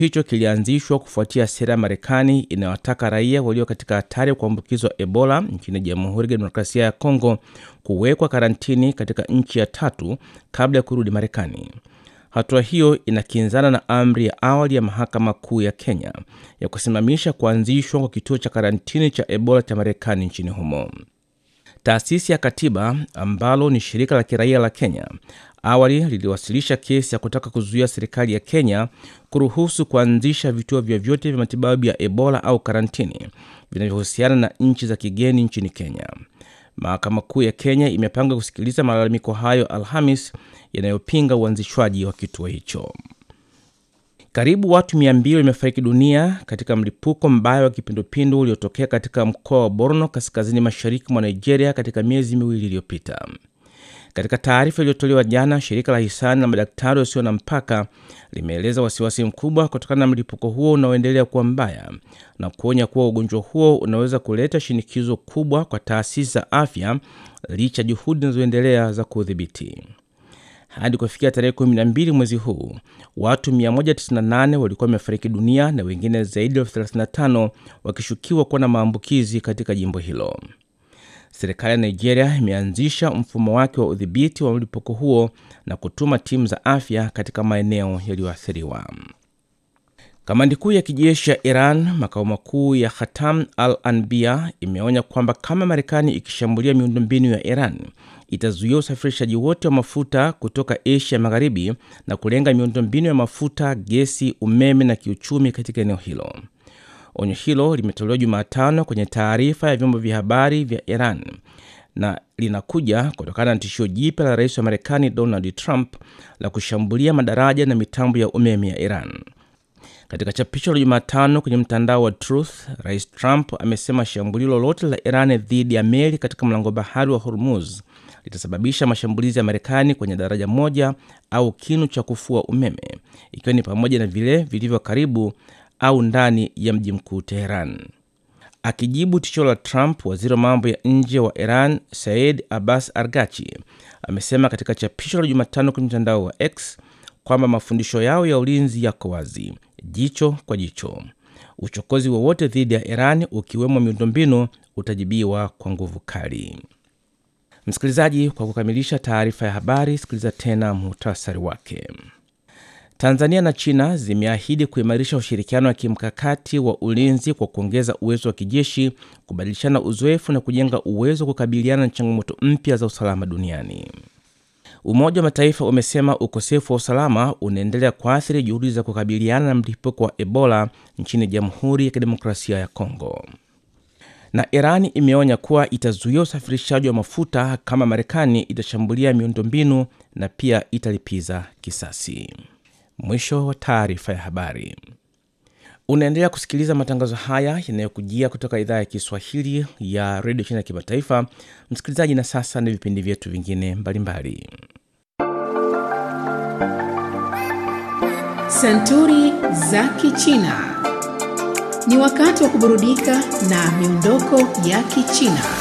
hicho kilianzishwa kufuatia sera ya Marekani inayowataka raia walio katika hatari ya kuambukizwa Ebola nchini Jamhuri ya Kidemokrasia ya Kongo kuwekwa karantini katika nchi ya tatu kabla ya kurudi Marekani. Hatua hiyo inakinzana na amri ya awali ya Mahakama Kuu ya Kenya ya kusimamisha kuanzishwa kwa kituo cha karantini cha Ebola cha Marekani nchini humo. Taasisi ya Katiba ambalo ni shirika la kiraia la Kenya awali liliwasilisha kesi ya kutaka kuzuia serikali ya Kenya kuruhusu kuanzisha vituo vyovyote vya matibabu ya Ebola au karantini vinavyohusiana na nchi za kigeni nchini Kenya. Mahakama Kuu ya Kenya imepanga kusikiliza malalamiko hayo Alhamis yanayopinga uanzishwaji wa kituo hicho. Karibu watu 200 wamefariki dunia katika mlipuko mbaya wa kipindupindu uliotokea katika mkoa wa Borno kaskazini mashariki mwa Nigeria katika miezi miwili iliyopita. Katika taarifa iliyotolewa jana, shirika la hisani la madaktari wasio na mpaka limeeleza wasiwasi mkubwa kutokana na mlipuko huo unaoendelea kuwa mbaya na kuonya kuwa ugonjwa huo unaweza kuleta shinikizo kubwa kwa taasisi za afya licha juhudi zinazoendelea za kuudhibiti. Hadi kufikia tarehe 12 mwezi huu, watu 198 walikuwa wamefariki dunia na wengine zaidi ya 35 wakishukiwa kuwa na maambukizi katika jimbo hilo. Serikali ya Nigeria imeanzisha mfumo wake wa udhibiti wa mlipuko huo na kutuma timu za afya katika maeneo yaliyoathiriwa. Kamandi kuu ya kijeshi ya Iran, makao makuu ya Khatam al Anbia, imeonya kwamba kama Marekani ikishambulia miundombinu ya Iran itazuia usafirishaji wote wa mafuta kutoka Asia Magharibi na kulenga miundombinu ya mafuta, gesi, umeme na kiuchumi katika eneo hilo. Onyo hilo limetolewa Jumatano kwenye taarifa ya vyombo vya habari vya Iran na linakuja kutokana na tishio jipya la rais wa Marekani Donald Trump la kushambulia madaraja na mitambo ya umeme ya Iran. Katika chapisho la Jumatano kwenye mtandao wa Truth, rais Trump amesema shambulio lolote la Iran dhidi ya meli katika mlango bahari wa Hormuz litasababisha mashambulizi ya Marekani kwenye daraja moja au kinu cha kufua umeme, ikiwa ni pamoja na vile vilivyo karibu au ndani ya mji mkuu Teheran. Akijibu tishio la Trump, waziri wa mambo ya nje wa Iran Said Abbas Argachi amesema katika chapisho la Jumatano kwenye mtandao wa X kwamba mafundisho yao ya ulinzi yako wazi, jicho kwa jicho. Uchokozi wowote dhidi ya Iran, ukiwemo miundombinu, utajibiwa kwa nguvu kali. Msikilizaji, kwa kukamilisha taarifa ya habari, sikiliza tena muhtasari wake. Tanzania na China zimeahidi kuimarisha ushirikiano wa kimkakati wa ulinzi kwa kuongeza uwezo wa kijeshi, kubadilishana uzoefu na kujenga uwezo wa kukabiliana na changamoto mpya za usalama duniani. Umoja wa Mataifa umesema ukosefu wa usalama unaendelea kuathiri juhudi za kukabiliana na mlipuko wa Ebola nchini Jamhuri ya Kidemokrasia ya Kongo. Na Irani imeonya kuwa itazuia usafirishaji wa mafuta kama Marekani itashambulia miundombinu na pia italipiza kisasi. Mwisho wa taarifa ya habari. Unaendelea kusikiliza matangazo haya yanayokujia kutoka idhaa ya Kiswahili ya redio China ya kimataifa. Msikilizaji, na sasa ni vipindi vyetu vingine mbalimbali. Santuri za Kichina. Ni wakati wa kuburudika na miondoko ya Kichina.